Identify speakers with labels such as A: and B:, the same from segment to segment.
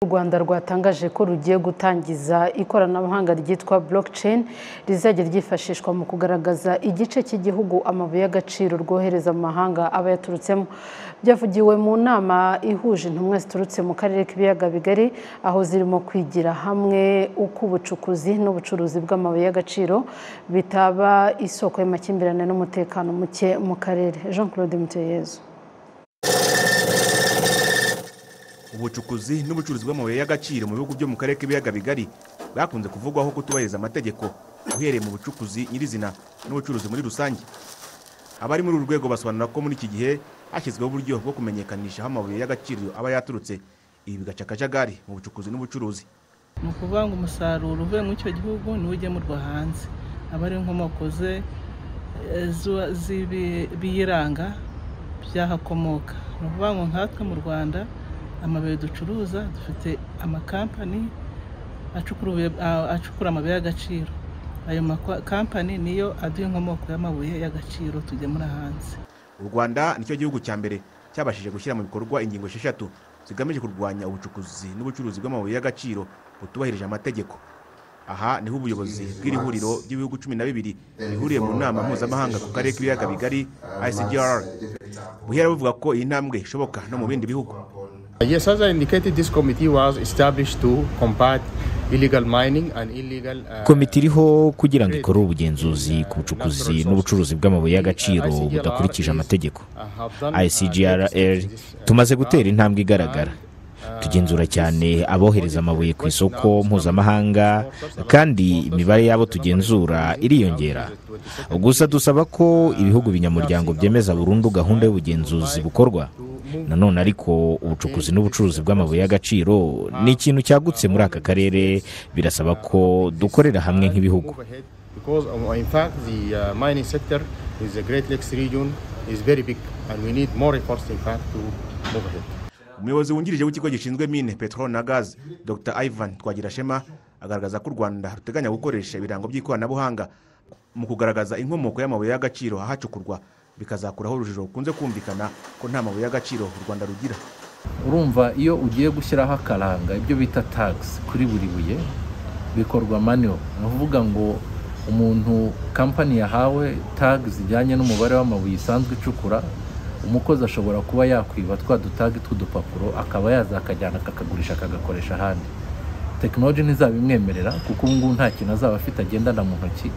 A: u rwanda rwatangaje ko rugiye gutangiza ikoranabuhanga ryitwa blockchain rizajya ryifashishwa mu kugaragaza igice cy'igihugu amabuye y'agaciro rwohereza mu mahanga aba yaturutsemo byavugiwe mu nama ihuje intumwa ziturutse mu karere k'ibiyaga bigari aho zirimo kwigira hamwe uko ubucukuzi n'ubucuruzi bw'amabuye y'agaciro bitaba isoko y'amakimbirane n'umutekano muke mu karere jean claude muteyezu
B: ubucukuzi n'ubucuruzi bw'amabuye y'agaciro mu bihugu byo mu karere k'ibiyaga bigari bakunze kuvugwaho kutubahiriza amategeko uhereye mu bucukuzi nyirizina n'ubucuruzi muri rusange abari muri uru rwego basobanura ko muri iki gihe hashyizweho uburyo bwo kumenyekanisha aho amabuye y'agaciro aba yaturutse ibi bigaca akajagari mu bucukuzi n'ubucuruzi
C: ni ukuvuga ngo umusaruro uvuye muri icyo gihugu niwo ugemurwa hanze aba ari inkomoko ze z'ibiyiranga byahakomoka ni ukuvuga ngo nkatwe mu rwanda amabuye ducuruza dufite amakampani acukura amabuye y'agaciro ayo makampani niyo aduha inkomoko y'amabuye y'agaciro tugemura hanze
B: u rwanda nicyo gihugu cya mbere cyabashije gushyira mu bikorwa ingingo esheshatu zigamije kurwanya ubucukuzi n'ubucuruzi bw'amabuye y'agaciro butubahirije amategeko aha niho ubuyobozi bw'iri huriro ry'ibihugu cumi na bibiri bihuriye mu nama mpuzamahanga ku karere k'ibiyaga bigari icdr buhera buvuga ko iyi ntambwe ishoboka no mu bindi bihugu
D: Yes, as I indicated, this committee was established to combat illegal mining and illegal.
E: komite iriho kugira ngo ikore ubugenzuzi ku bucukuzi n'ubucuruzi bw'amabuye y'agaciro budakurikije amategeko icgrl tumaze gutera intambwe igaragara tugenzura cyane abohereza amabuye ku isoko mpuzamahanga kandi imibare y'abo tugenzura iriyongera gusa dusaba ko ibihugu binyamuryango byemeza burundu gahunda y'ubugenzuzi bukorwa nanone ariko ubucukuzi n'ubucuruzi bw'amabuye y'agaciro ni ikintu cyagutse muri aka karere birasaba ko dukorera hamwe nk'ibihugu
B: umuyobozi wungirije w'ikigo gishinzwe mine peteroli na gaze dr ivan twagirashema agaragaza ko u rwanda ruteganya gukoresha ibirango by'ikoranabuhanga mu kugaragaza inkomoko y'amabuye y'agaciro ahacukurwa bikazakuraho urujijo rukunze kumvikana ko nta mabuye y'agaciro u rwanda rugira
F: urumva iyo ugiye gushyiraho akaranga ibyo bita tagisi kuri buri buye bikorwa maniyo ni ukuvuga ngo umuntu kampani yahawe tagi zijyanye n'umubare w'amabuye isanzwe icukura umukozi ashobora kuba yakwiba twa dutagi tw'udupapuro akaba yaza akajyana akakagurisha akagakoresha ahandi tekinoloji ntizabimwemerera kuko ubu ngubu nta kintu azaba afite agendana mu ntoki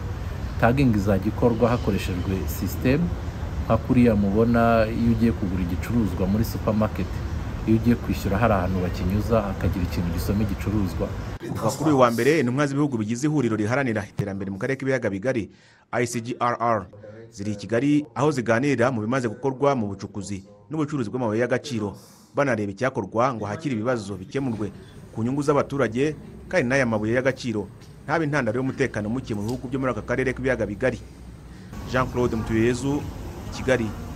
F: tagingi izajya ikorwa hakoreshejwe sisitemu nka kuriya mubona iyo ugiye kugura igicuruzwa muri supamaketi iyo ugiye kwishyura hari ahantu bakinyuza hakagira ikintu gisoma igicuruzwa
B: kuva kuri uyu wa mbere intumwa z'ibihugu bigize ihuriro riharanira iterambere mu karere k'ibiyaga bigari icgrr ziri i kigali aho ziganirira mu bimaze gukorwa mu bucukuzi n'ubucuruzi bw'amabuye y'agaciro banareba icyakorwa ngo hakiri ibibazo bikemurwe ku nyungu z'abaturage kandi n'aya mabuye y'agaciro ntabe intandaro y'umutekano muke mu bihugu byo muri aka karere k'ibiyaga bigari jean claude mutuyezu kigali